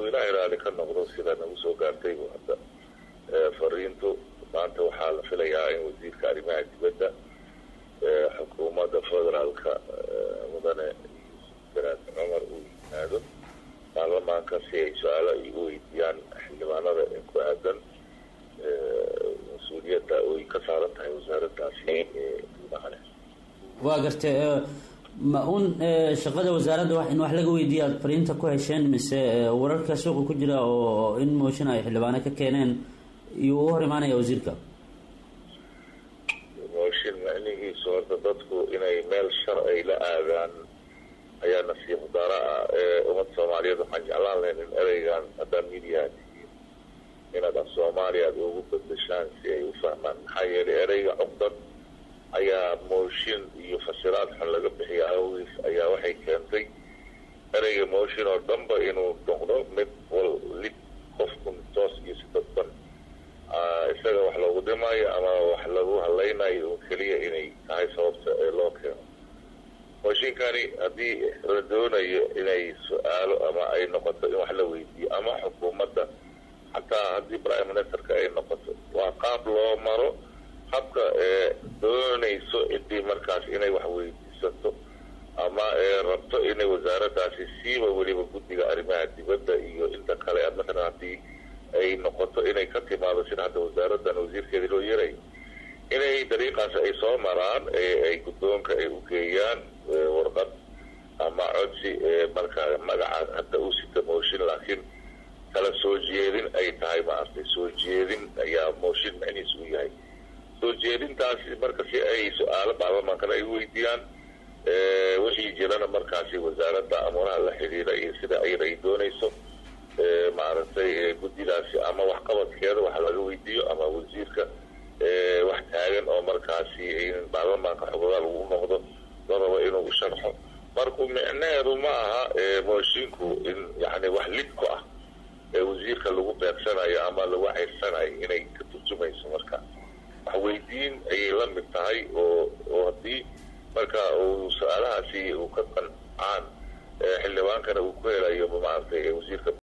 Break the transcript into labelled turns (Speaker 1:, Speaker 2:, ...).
Speaker 1: ilaah raali ka noqdo sida nagu soo gaartay hadda fariintu maanta waxaa la filayaa in wasiirka arrimaha dibadda xukuumadda federaalka mudane yuusuf garaad cumar uu yimaado baarlamaanka si ay su-aalo ay u weydiiyaan xildhibaanada ee ku aadan mas-uuliyadda ay ka saaran tahay wasaaraddaasi guudaha leh
Speaker 2: waa gartay ma un shaqada wasaaradda in wax laga weydiiya aad fariinta ku hesheen mise wararka suuqa ku jira oo in mooshin ay xildhibaano ka keeneen iyuu u hor imaanaya wasiirka
Speaker 1: mooshin macnihiisu horta dadku inay meel shar ay la aadaan ayaa nasiib dara ah ee ummadda soomaaliyeed waxaan jeclaan lahayn in ereygan haddaan midiyaha tihiin inaad af soomaaliya aad ugu bedeshaan si ay u fahmaan maxaa yeelay ereyga cugdad ayaa mooshin iyo fasiraad xun laga bixiya awgiis ayaa waxay keentay ereyga mooshin oo dhanba inuu noqdo mid wal lid qofkun toos iyo si dadban isaga wax loogu dhimaayo ama wax lagu hadlaynayo oo keliya inay tahay sababta ee loo keeno mooshinkani haddii la doonayo inay su-aalo ama ay noqoto in wax la weydiiyo ama xukuumadda xataa haddii prime ministerka ay noqoto waa qaab loo maro habka ee doonayso ciddii markaas inay wax weydiisato ama ee rabto inay wasaaraddaasi siiba weliba guddiga arrimaha dibadda iyo inta kale matalan haddii ay noqoto inay ka timaado sida hadda wasaaraddan wasiirkeeda loo yeray inay dariiqaas ay soo maraan ay guddoonka ay u geeyaan warqad ama codsi markaa magaca hadda u sita mooshin laakiin kala soo jeedin ay tahay maaragtay soo jeedin ayaa mooshin macnihiis u yahay soo jeedintaasi marka si ay su-aalo baarlamaankana ay weydiiyaan wixii jirana markaasi wasaaradda amuuraha la xidhiira iyo sida ayada ay doonayso maaragtay guddidaasi ama waxqabadkeeda wax laga weydiiyo ama wasiirka wax taagan oo markaasi baarlamaanka xogogaal uu noqdo la rabo inuu u sharxo marku micneheedu ma aha mooshiinku in yani wax lidku ah ee wasiirka lagu beegsanayo ama lagu ceyrsanayo inay ka turjumayso marka wax weydiin ayay la mid tahay oo oo haddii marka uu su-aalahaasi uu ka qancaan xildhibaankana uu ku helayo maaragtay wasiirka